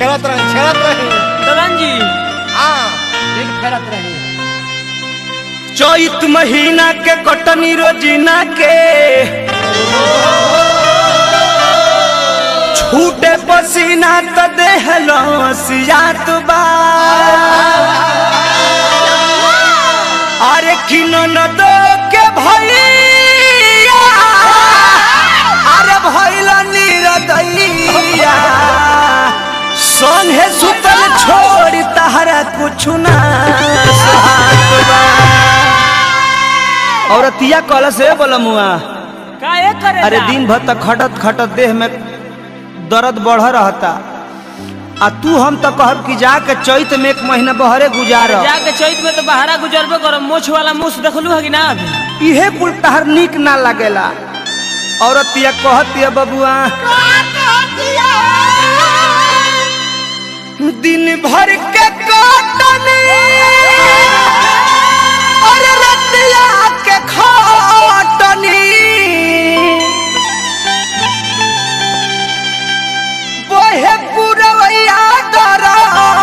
छेड़त रही छेड़त रही दलन जी हाँ एक फेरत रही चैत महीना के कटनी रोजीना के छूटे पसीना त देह लसियात बा अरे किनो न दो के भैया अरे भैल निरदैया संगे सुतल छोड़ तहरा कुछ ना साथ बा औरतिया कल से बोलमुआ काहे करे अरे दिन भर तक खटत खटत देह में दर्द बढ़ रहता आ तू हम तो कहब कि जाके चैत में एक महीना बहरे गुजार जाके चैत में तो बहरा गुजरबे करो मोछ वाला मुछ देखलू है कि ना अभी इहे कुल तहर निक ना लगेला औरतिया कहतिया बबुआ दिन भर के काटनी और रतिया के खाटनी बोहे पुरवैया डरा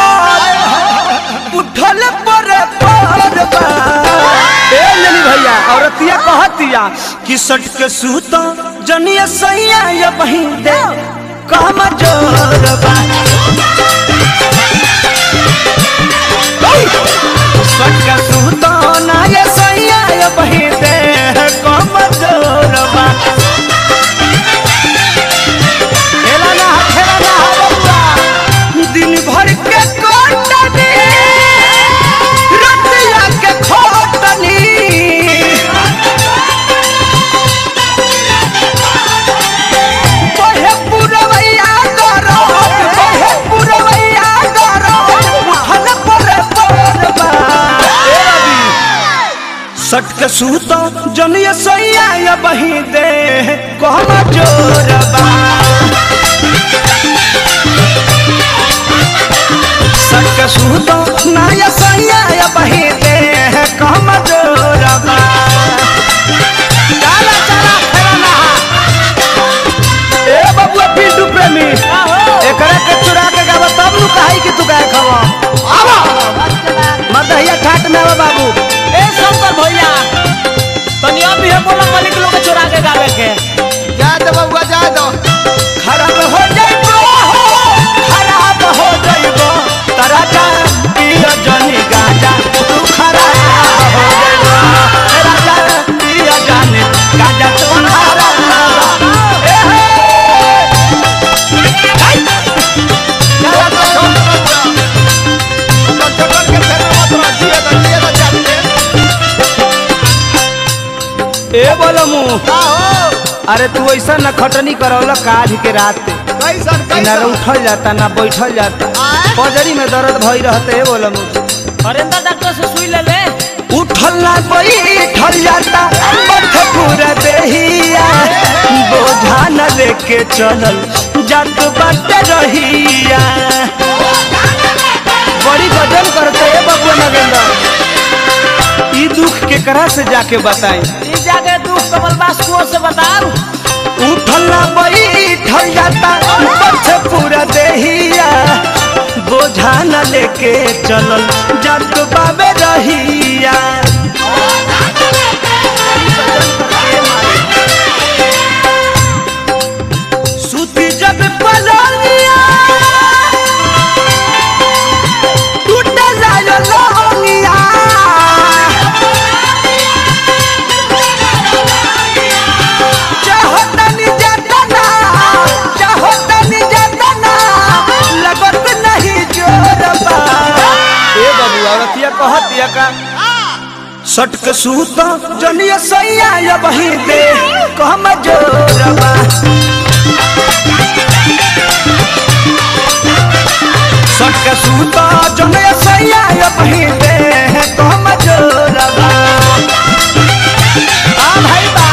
उठल पर पर बा। ए लेली भैया औरतिया कहतिया कि सट के सूत जनिया सैया या बहिन दे काम जोर बा सट के सूत ना ये सैया या बहिन दे काम जोर बा खेला ना खेला ना बबुआ दिन भर के कोटनी रतिया के खोटनी बहे पुरवैया डरो बहे पुरवैया डरो उठल पर परबा ए रवि सट के सूतो जनिया सैया या बही दे कहम जोरबा सट के सूतो नाया सैया या बही दे कहम जोरबा चला चला खेलना ए बबुआ पिंटू प्रेमी एकरा के चुरा के गावा तब नु कहाई कि तू गाय खवा आवा मदहिया ठाट में आवा बाबू ए शंकर भैया तनी अभी है बोला मलिक लोग के चोरा के गावे के जा दो बबुआ जा दो खराब हो जाइबो खराब हो जाइबो तरा जा पियो जनी गाजा तू खराब हो जाइबो तेरा जा पियो जनी गाजा तू खराब ए हे चला तो चक्कर के फेर मत रह जिए तो जिए तो जाते ए बोलो मुंह का हो अरे तू ऐसा न खटनी करौला काज के रात कैसन कि ना कैसन उठल जाता ना बैठल जाता आय? पजरी में दर्द भई रहते है बोला मुझे हरेंद्र डॉक्टर से सुई ले ले उठल ना बैठल जाता बर्थ पूरा देहिया बोझा न लेके चलल जात बाट रहिया बड़ी गजन करते है बबुआ नगेंद्र ई दुख के करा से जाके बताई ई जाके दुख कमल बासुओ से बताओ उठल ना बैठल जाता बर्थ पूरा देहिया बोझा न लेके चलल जात बाबे रहिया सूती जब पलंगिया टूटे लायो लौंगिया चाहो तनी जातना चाहो तनी जातना लगत नहीं जोरबा ए बाबू औरतिया कहतिया का सटक सूत जनिया सैया या बही दे कहम जोरबा सटक सूत जनिया सैया या बही दे कहम जोरबा आ भाई बा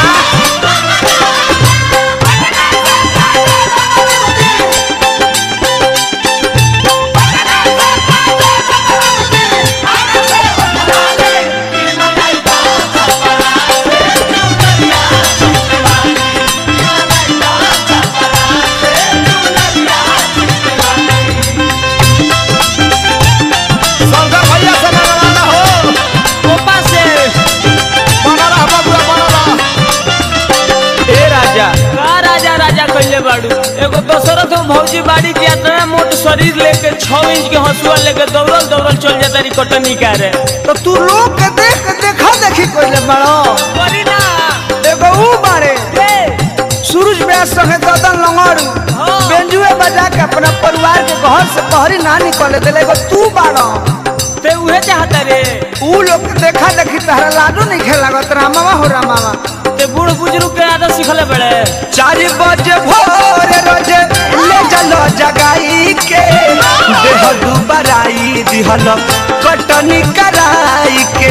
बाड़ू एगो दशरथ हो भौजी बाड़ी के इतना मोट शरीर लेके छह इंच के हंसुआ लेके दौड़ल दौड़ल चल जाता रही कटनी करे तो तू लोग के देख के देखा देखी कोइले बड़ो करी ना एगो ऊ बारे ए, सूरज व्यास संगे ददन लंगड़ू हाँ। बेंजुए बजा के अपना परिवार के घर से बहरी ना निकले देले एगो तू बाड़ो ते उहे चाहता रे ऊ लोग के देखा देखी तहरा लाडू नहीं खेलागत रामावा हो रामावा ते बूढ़ बुजुर्ग के आदत सिखले बड़े चार बजे भोर रोजे ले चलो जगाई के देह दुबराई दिहल कटनी कराई के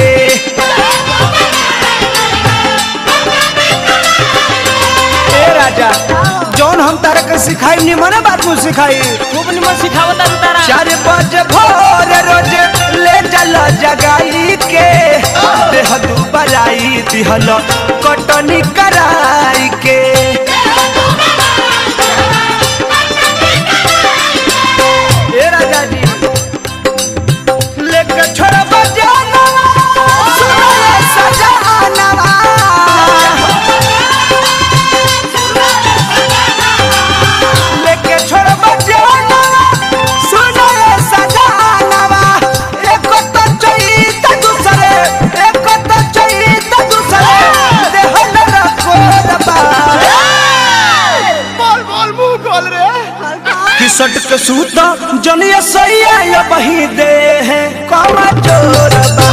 ए राजा जौन हम तारा के सिखाई निमन बात मुझ सिखाई खूब निमन सिखावता रू तारा चार बजे भोर रोजे ले चलो जगाई के देह दुबराई दिहल कटनी कराई के ए राजा जी लेके छोड़ बजाना सुनो ये सजानवा लेके छोड़ बजाना सुनो ये सजानवा एक तो चैत दूसरे एक तो चैत दूसरे देह न रखो दबा बोल बोल मुंह खोल रे किसट के सूता जनिया सैया या बही दे है कमा चोरबा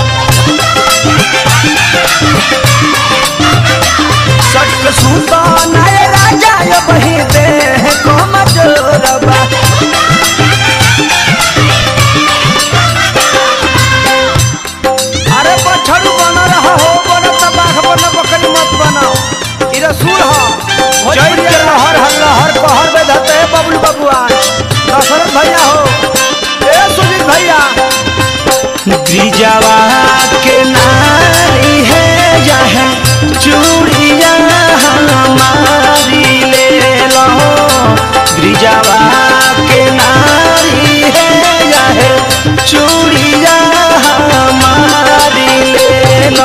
सट के सूता नय राजा या बही दे है कमा चोरबा अरे बछड़ू बना रहा हो बना तबाह बना बकरी मत बनाओ ई रसूल हो जय के लहर हर लहर कहर में धते है बबलू बबुआ दशरथ भैया हो ए सुजीत भैया गिरिजावा के नारी है जहाँ चूड़िया हमारी ले लो गिरिजावा के नारी है जहाँ चूड़िया हमारी ले लो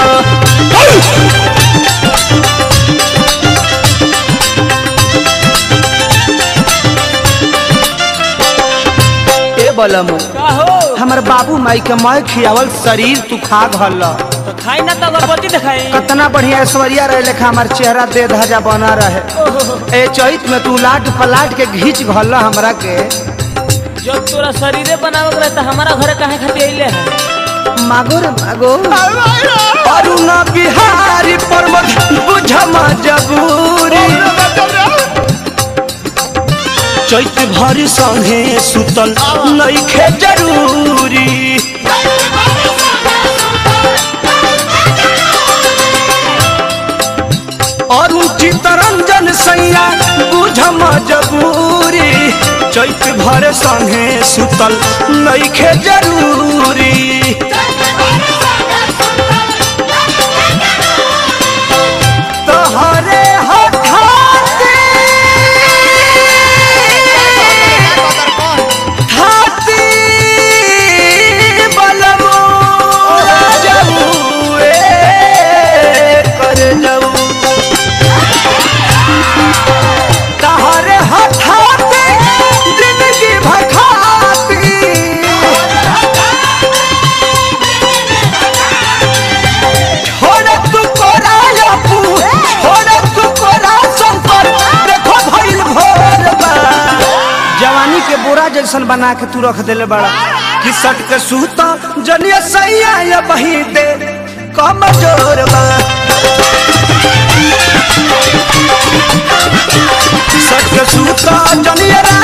ए बलमु का हो हमर बाबू माई के मैं खियावल शरीर तू खा घल तो खाई ना तो अगरबत्ती दिखाई कितना बढ़िया ऐश्वर्या रहे लेखा हमार चेहरा दे धजा बना रहे ए चैत में तू लाट पलाट के घींच घल हमरा के जब तोरा शरीरे बनावे के रहे तो हमारा घरे काहे खातिर अइले है मागो रे मागो अरुण बिहारी परमत बुझ मजबूरी चैत भरी संगे सुतल नइखे जरूरी अरुण चितरंजन सैया बुझ मजबूरी चैत भर संगे सुतल नइखे जरूरी तोहरे हठाते हाथी बलमो राजऊ ए कर जाऊ तोहरे हठाते जिंदगी भखाती छोड़ तू कोरा अपू छोड़ तू कोरा संकर देखो भइल भोर बा जवानी के बोरा जैसन बना के तू रख देले बड़ा कि सट के सूता जनिया सैया या बही दे कम जोर बा सट के सूता जनिया